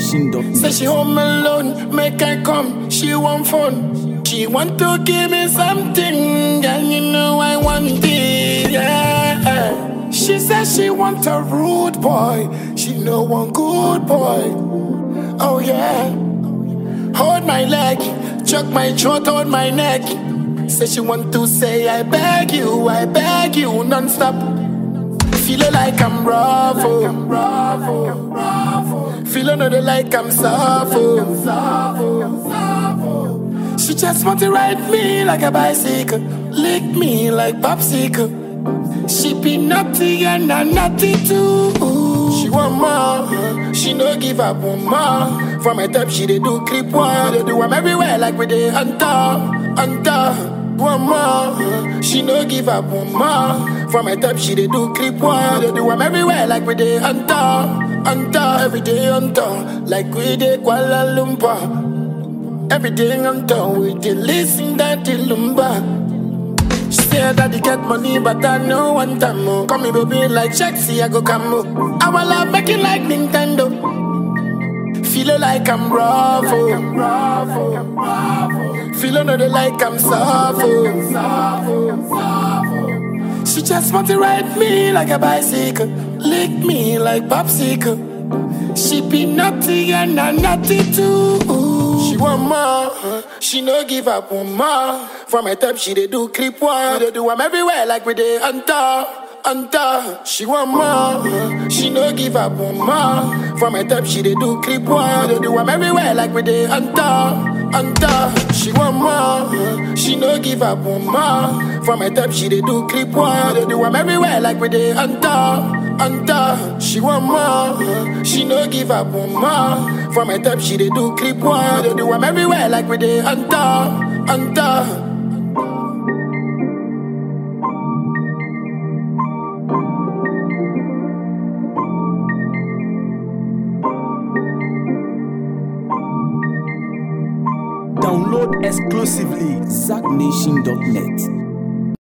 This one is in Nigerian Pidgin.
ZachNation.net. Say she home alone, make her come, she want fun. She want to give me something, and you know I want it, yeah. She says she want a rude boy, she know one good boy. Oh yeah. Hold my leg, choke my throat, hold my neck. Say she want to say I beg you, I beg you non-stop. Feeling like I'm rough, oh. Feeling another like I'm soft, oh. She just want to ride me like a bicycle, lick me like popsicle. She be naughty and I'm naughty too. She want more, she no give up one more. From my top, she dey do creep one, they do I'm everywhere like we dey hunter, hunter. One more, she no give up one more. From my top, she dey do creep one, they do I'm everywhere like we dey hunter, hunter. Every day hunter, like we dey Kuala Lumpur. Everything I'm done with the listen that the lumber. She said that they get money, but I know one time more. Call me baby like Shexy, I go come I will love make it like Nintendo. Feel like I'm rough, oh. Feel another like I'm soft, oh. She just want to ride me like a bicycle, lick me like popsicle. She be naughty and I'm naughty too. She want more, she no give up one more. From my top, she dey do creep one. They do I'm everywhere like we dey hunter, hunter. She want more, she no give up one more. From my top, she dey do creep one. They do I'm everywhere like we dey hunter, hunter. She want more, she no give up one more. From my top, she dey do creep one. They do I'm everywhere like we dey hunter. Hunter, she want more. She no give up one more. From my top, she dey do creep one. They do I'm everywhere like we dey hunter, hunter. Download exclusively ZachNation.net.